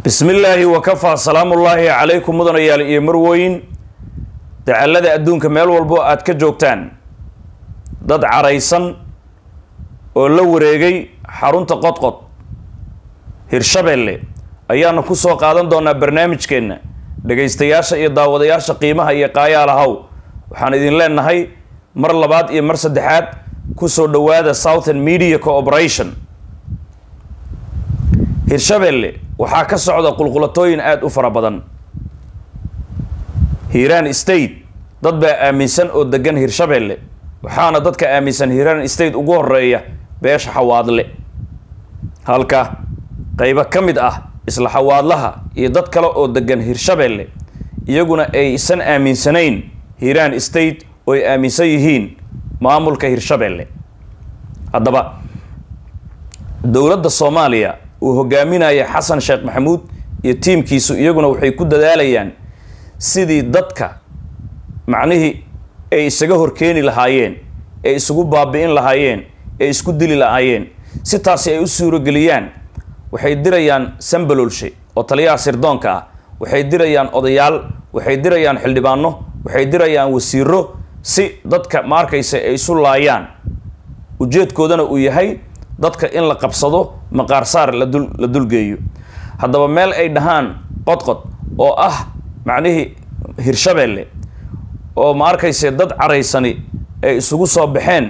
bismi illaahi wakafaa salaamullaahi calaykum mudanayaal iyo marwooyin dacallada adduunka meel walbo aad ka joogtaan dad caraysan oo la wareegay xarunta qodqod hirshabeelle ayaanu ku soo qaadan doonaa barnaamijkeenna dhegaystayaasha iyo daawadayaasha qiimaha iyo qaayaalahaw waxaan idin leenahay mar labaad iyo mar saddexaad kusoo dhowaada southern media cooperation hirshabeelle waxaa ka socda qulqulatooyin aada u fara badan hiiraan state dad baa aaminsan oo degan hirshabeelle waxaana dadka aaminsan hiiraan state ugu horeeya beesha xawaadle halka qaybo ka mid ah isla xawaadlaha iyo dad kale oo degan hirshabeelle iyaguna aysan aaminsanayn hiiraan state oo ay aaminsan yihiin maamulka hirshabeelle haddaba dowladda soomaaliya uu hogaaminaya xasan sheekh maxamuud iyo tiimkiisu iyaguna waxay ku dadaalayaan sidii dadka macnihii ay isaga horkeeni lahaayeen ay isugu baabi'in lahaayeen ay isku dili lahaayeen si taasi ay u suurogeliyaan waxay dirayaan sambalolshe oo taliyaha sirdoonka ah waxay dirayaan odayaal waxay dirayaan xildhibaano waxay dirayaan wasiiro si dadka ma arkaysa ay isu laayaan ujeedkoodana uu yahay dadka in la qabsado maqaarsaar ladul la dulgeeyo haddaba meel ay dhahaan qodqod oo ah macnihii hirshabeelle oo ma arkayse dad caraysani ay isugu soo baxeen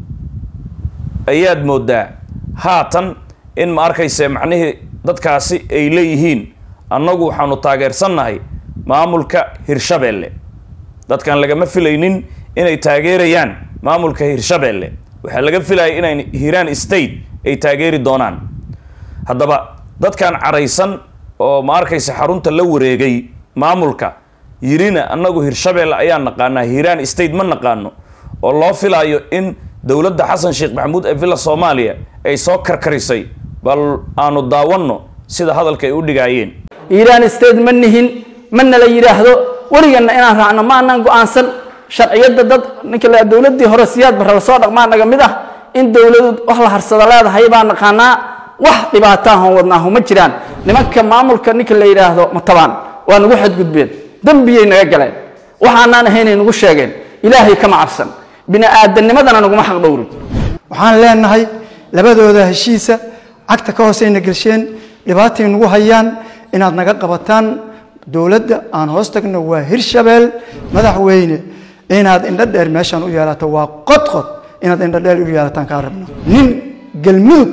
ayaad moodaa haatan in ma arkayse macnihii dadkaasi ay leeyihiin annagu waxaanu taageersannahay maamulka hirshabeelle dadkan lagama filaynin inay taageerayaan maamulka hirshabeelle waxaa laga filaya inay hiiraan state ay taageeri doonaan haddaba dadkan caraysan oo ma arkaysa xarunta la wareegay maamulka yirina annagu hirshabeelle ayaan naqaanaa hiiraan state ma naqaano oo loo filaayo in dowladda xasan sheekh maxamuud ee villa soomaaliya ay soo karkarisay bal aanu daawanno sida hadalka ay u dhigaayeen iiraan state ma nihin mana la yidhaahdo weliganna inaan raacno ma anaan go-aansan sharciyadda dad ninka la dowladdii hore siyaad barra lasoo dhaqmaa naga mid ah in dowladu wax la harsada leedahay baa naqaanaa wax dhibaataahon wadnaahu ma jiraan nimanka maamulka ninka la yidhaahdo matabaan waa nagu xadgudbeen dembiyay naga galeen waxaanaan ahaynay nagu sheegeen ilaahay kama cabsan bini aadamnimadana naguma xaq dhowrin waxaan leenahay labadooda heshiisa cagta ka hooseyna gelsheen dhibaatay nagu hayaan inaad naga qabataan dowladda aan hoos tagno waa hirshabeel madaxweyne inaad indho dheer meeshaan u yeelato waa qodqod inaad indho dheer u yeelataan kaa rabno nin galmudug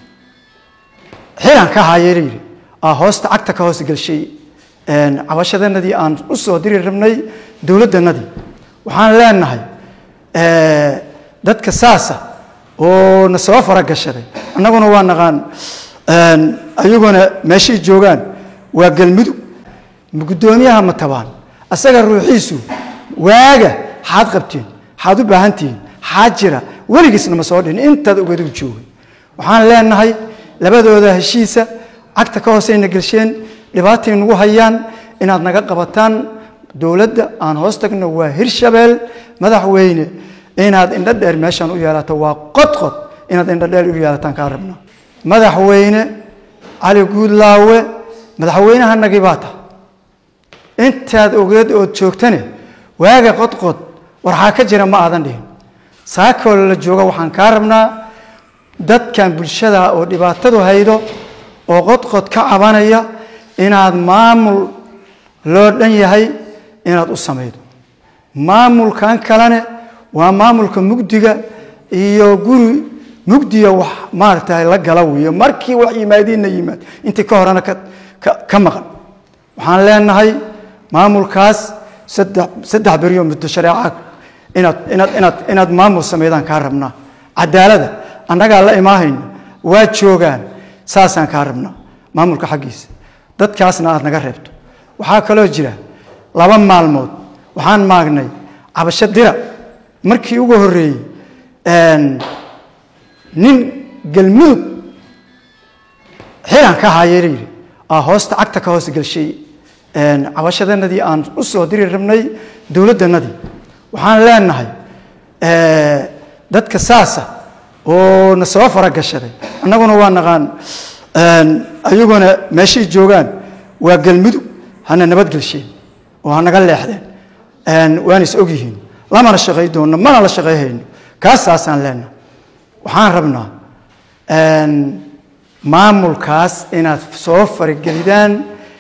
xilan ka haayee layidhi aa hoosta cagta ka hoos gelshay cabashadanadii aan u soo diri rabnay dowladdanadii waxaan leenahay dadka saasa oo na soo faragashaday annaguna waa naqaan ayaguna meeshay joogaan waa galmudug guddoomiyaha matabaan asaga ruuxiisu waaga xaad qabtiin xaad u baahan tihiin xaad jira weligiisna ma soo dhin intaad ogadu joogay waxaan leenahay labadooda heshiisa cagta ka hooseyna gelsheen dhibaatay nagu hayaan inaad naga qabataan dowladda aan hoos tagno waa hirshabeel madaxweyne inaad indho dheer meeshaan u yeelato waa qodqod inaad indho dheer u yeelataan kaa rabno madaxweyne cali guudlaawe madaxweynaha nagii baa tahay intaad ogeed ood joogtane waaga qodqod warxaa ka jira ma aadan dhihin saakoo la jooga waxaan kaa rabnaa dadkan bulshada oo dhibaatadu haydo oo qodqod ka cabanaya inaad maamul loo dhan yahay inaad u samaydo maamulkan kalene waa maamulka mugdiga iyo guri mugdiya wax maaragtay la gala weeye markii wax yimaadiinna yimaad intii ka horena ka maqan waxaan leenahay maamulkaas saddex saddex beriyo muddo shareeca inaad inaad inaad inaad maamul sameydaan kaa rabnaa cadaalada annagaa la imaahayna waa joogaan saasaan kaa rabnaa maamulka xaggiisa dadkaasna aad naga reebto waxaa kaloo jira laba maalmood waxaan maagnay cabasho dira markii ugu horreeyey nin galmudug xilan ka haayee layidhi aa hoosta cagta ka hoos gelshay cabashadanadii aan u soo diri rabnay dowladdanadii waxaan leenahay dadka saasa oo na soo faragashaday annaguna waa naqaan ayaguna meeshay joogaan waa galmudug hana nabadgelsheen oo hanaga leexdeen waana is ogyihiin lamana shaqay doonno mana la shaqayhayno kaasaasaan leenaha waxaan rabnaa maamulkaas inaad soo faragelidaan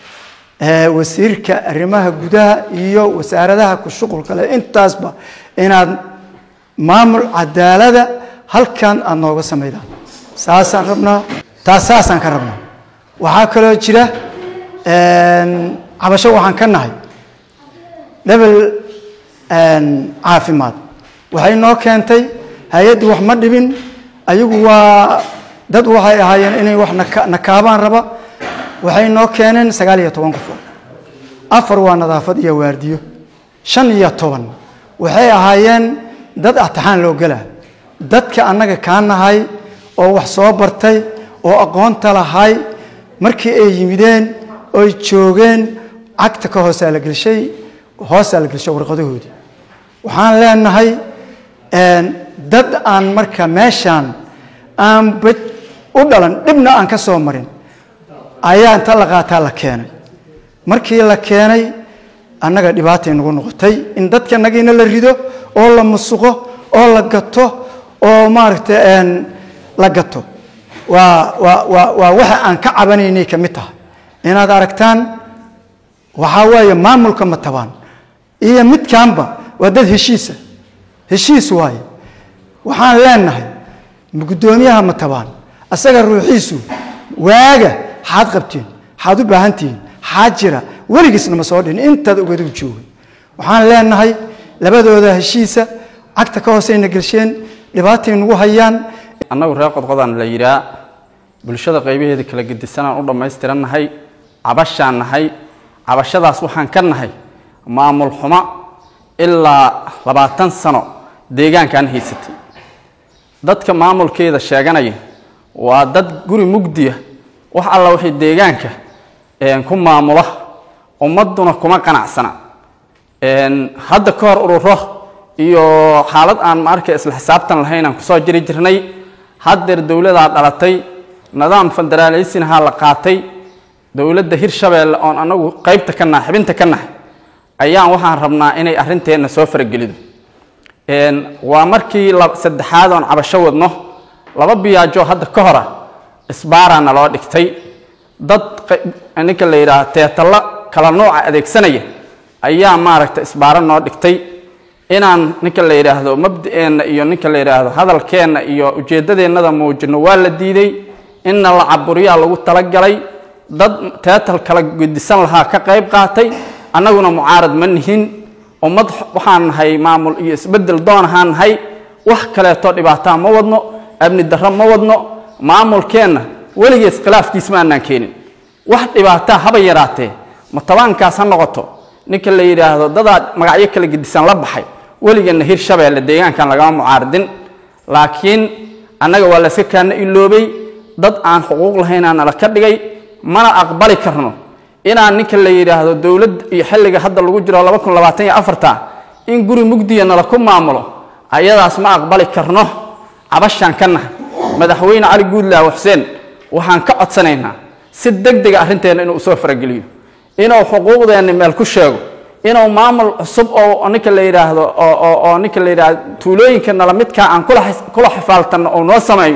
wasiirka arrimaha gudaha iyo wasaaradaha ku shuqulka leh intaasba inaad maamul cadaalada halkan aada nooga samaydaan saasaan rabnaa taas saasaan ka rabnaa waxaa kaloo jira cabasho waxaan ka nahay lebel caafimaad waxay noo keentay hay-addu wax ma dhibin ayagu waa dad waxay ahaayeen inay wax nakaabaan raba waxay noo keeneen sagaal iyo toban qofood afar waa nadaafad iyo waardiyo shan iyo toban waxay ahaayeen dad atixaan loo gelaa dadka annaga kaa nahay oo wax soo bartay oo aqoonta lahay markii ay yimideen oy joogeen cagta ka hoosaa la gelshay hoosaa la gelshay warqadahoodii waxaan leenahay dad aan marka meeshaan aanba u dhalan dhibna aan ka soo marin ayaa inta la qaataa la keenay markii la keenay annaga dhibaatay nagu noqotay in dadka nagiina la rido oo la musuqo oo la gato oo maaragtay la gato waa waa waa waa waxa aan ka cabanaynay ka mid tahay inaad aragtaan waxaa waaye maamulka matabaan iyo midkaanba waa dad heshiisa heshiis waaye waxaan leenahay guddoomiyaha matabaan asaga ruuxiisu waaga xaad qabtiin xaad u baahan tihiin xaad jira weligiisna ma soo dhin intaad ogadu joogay waxaan leenahay labadooda heshiisa cagta ka hooseyna gelsheen dhibaatay nagu hayaan annagu reer qodqodaan la yidhaa bulshada qaybaheeda kala gedisanaan u dhammaystirannahay cabashaan nahay cabashadaas waxaan ka nahay maamul xumo ilaa labaatan sano deegaankaan haysatay dadka maamulkeeda sheeganaya waa dad guri mugdiya wax alla waxay deegaanka ku maamula ummadduna kuma qanacsana hadda ka hor ururo iyo xaalad aan maarka isla xisaabtan lahayn aan kusoo jiri jirnay haddeer dowladaa dhalatay nidaam federaaleysinhaa la qaatay dowladda hirshabeelle oon anagu qaybta ka nahay xibinta ka nahay ayaan waxaan rabnaa inay arrinteenna soo faragelido waa markii saddexaad oon cabasho wadno laba biyaajoo hadda ka hora isbaaraa naloo dhigtay dad ninka la yidhaaha teetalla kala nooca adeegsanaya ayaa maaragta isbaaro noo dhigtay inaan ninka la yidhaahdo mabda'eenna iyo ninka la yidhaahdo hadalkeenna iyo ujeeddadeennada muujino waa la diiday inna la caburiyaa lagu talagalay dad teetal kala gedisan lahaa ka qayb qaatay annaguna mucaarad ma nihin ummad waxaan nahay maamul iyo isbeddel doon ahaan nahay wax kaleeto dhibaataa ma wadno amni darro ma wadno maamulkeenna weligees khilaafkiis ma annaan keenin wax dhibaataa haba yaraatee matabaankaas ha noqoto ninka la yidhaahdo dadaa magacyo kala gedisan la baxay weligeena hirshabeelle deegaankan lagama mucaaradin laakiin annaga waa layska kaana iloobay dad aan xuquuq lahaynaa nala ka dhigay mana aqbali karno inaan ninka la yidhaahdo dowladd iyo xilliga hadda lagu jiro laba kun labaatan iyo afarta in guri mugdiya nala ku maamulo ayadaas ma aqbali karno cabashaan ka nahay madaxweyne cali guudlaaw xuseen waxaan ka codsanaynaa si deg dega arrinteenna inuu usoo farageliyo inuu xuquuqdeenna meel ku sheego inuu maamul cusub oo ninka la yidhaahdo oo ninka la yidhaahdo tuulooyinka nala midkaa aan kula xifaaltanno oo noo sameeyo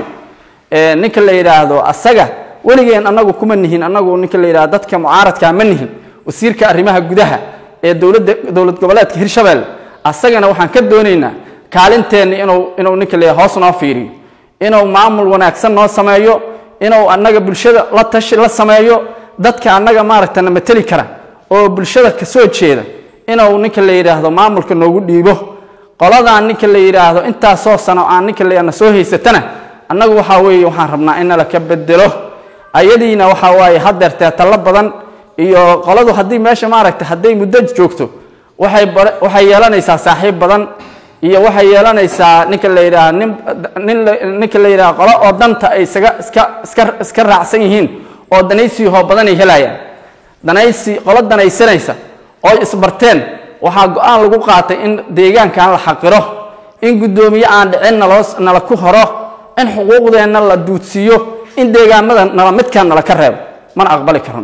ninka la yidhaahdo asaga weligeen annagu kuma nihin annagu ninka la yidhahdo dadka mucaaradkaa ma nihin wasiirka arrimaha gudaha ee dowladda dowlad goboleedka hirshabelle asagana waxaan ka doonaynaa kaalinteenna inuu inuu ninka la yidhahdo hoos noo fiiriyo inuu maamul wanaagsan noo sameeyo inuu annaga bulshada la tashi la sameeyo dadka annaga maaragta na mateli kara oo bulshada ka soo jeeda inuu ninka la yidhaahdo maamulka noogu dhiibo qoladaan ninka la yidhaahdo intaasoo sano aan ninka la na soo haysatana annagu waxaa weeye waxaan rabnaa in nala ka bedelo ayadiina waxaa waaye haddeer teetallo badan iyo qoladu haddii meesha maaragta hadday muddo joogto waxay waxay yeelanaysaa saaxiib badan iyo waxay yeelanaysaa ninka la yidhaahdo nin nin ninka la yidhahdo qolo oo danta ay isaga iska iska iska raacsan yihiin oo danaysiihoo badan ay helayaan danaysi qolo danaysanaysa oo isbarteen waxaa go-aan lagu qaatay in deegaankan la xaqiro in guddoomiye aan dhicin naloo nala ku horo in xuquuqdeenna la duudsiiyo in deegaamada nala midkaan nala ka reebo mana aqbali karno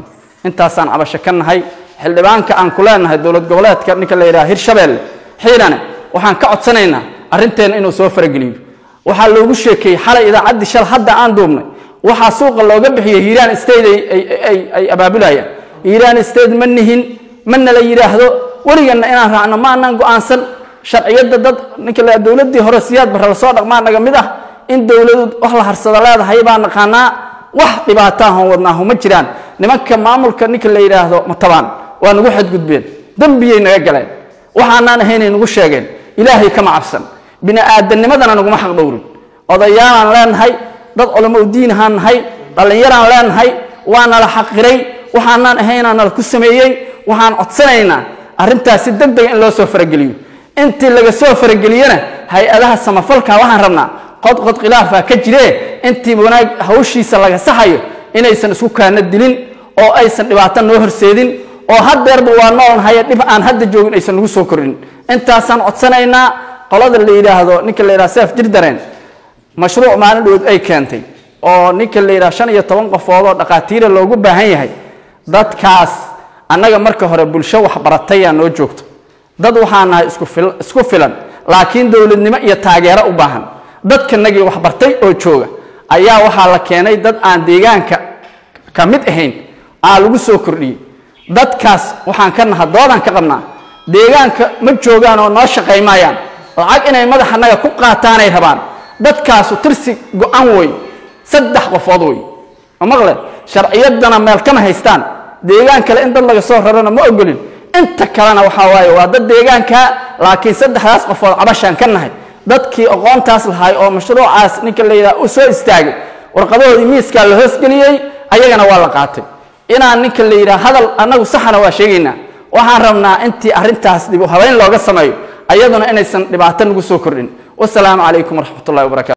intaasaan cabasho ka nahay xildhibaanka aan ku leenahay dowlad goboleedka ninka la yidhaha hirshabeelle xiirane waxaan ka codsanaynaa arrinteena inuu soo farageliyo waxaa loogu sheekeeyey xalay idaacaddii shal hadda aan duubnay waxaa suuqa looga bixiyey hiiraan state ay- ay- ay- ay abaabulayaan hiiraan state ma nihin mana la yidhaahdo weliganna inaan raacno ma anaan go-aansan sharciyadda dad ninka la dowladdii hore siyaad barre lasoo dhaqmaa naga mid ah in dowladu wax la harsado leedahay baa naqaanaa wax dhibaataahon wadnaahu ma jiraan nimanka maamulka ninka la yidhaahdo matabaan waa nagu xadgudbeen dembiyay naga galeen waxaanaan ahaynay nagu sheegeen ilaahay kama cabsan bini aadanimadana naguma xaq dhowrin odayaalaan leenahay dad culamo diinahaan nahay dhallinyaraan leenahay waana la xaqiray waxaanaan ahaynaa nala ku sameeyey waxaan codsanaynaa arrintaasi deg dega in loo soo farageliyo intii laga soo farageliyena hay-adaha samafalka waxaan rabnaa qodqod khilaafaa ka jiree intii wanaag hawshiisa laga saxayo inaysan isku kaana dilin oo aysan dhibaato noo horseedin oo haddeerba waa noolnahaye dhib aan hadda joogin aysan nagu soo kordhin intaasaan codsanaynaa qolada la yidhaahdo ninka la yidhahdo seef jirdareen mashruuc maalin dhowood ay keentay oo ninka la yidhahdo shan iyo toban qofood oo dhaqaatiira loogu baahan yahay dadkaas annaga marka hore bulsho waxbaratayaa noo joogto dad waxaa nahay isku fil- isku filan laakiin dowladnimo iyo taageero u baahan dadkanagii waxbartay oo jooga ayaa waxaa la keenay dad aan deegaanka ka mid ahayn aa lagu soo kordhiyey dadkaas waxaan ka naha doodaan ka qabnaa deegaanka ma joogaan oo noo shaqaymayaan lacag inay madaxanaga ku qaataanay rabaan dadkaasu tirsi go-an wey saddex qofood wey ma maqle sharciyaddana meel kama haystaan deegaan kale in dad laga soo rarana ma ogolin inta kalena waxaa waaye waa dad deegaanka laakiin saddexdaas qofood cabashaan ka nahay dadkii aqoontaas lahay oo mashruucaas ninka la yidhaha u soo istaagay warqadahoodii miiskaa la hoosgeliyey ayagana waa la qaatay inaan ninka la yidhaha hadal annagu saxana waa sheegaynaa waxaan rabnaa intii arrintaas dib u habeyn looga sameeyo ayaduna inaysan dhibaato nagu soo kordhin wasalaamu calaykum waraxmat ullahi wabarakatu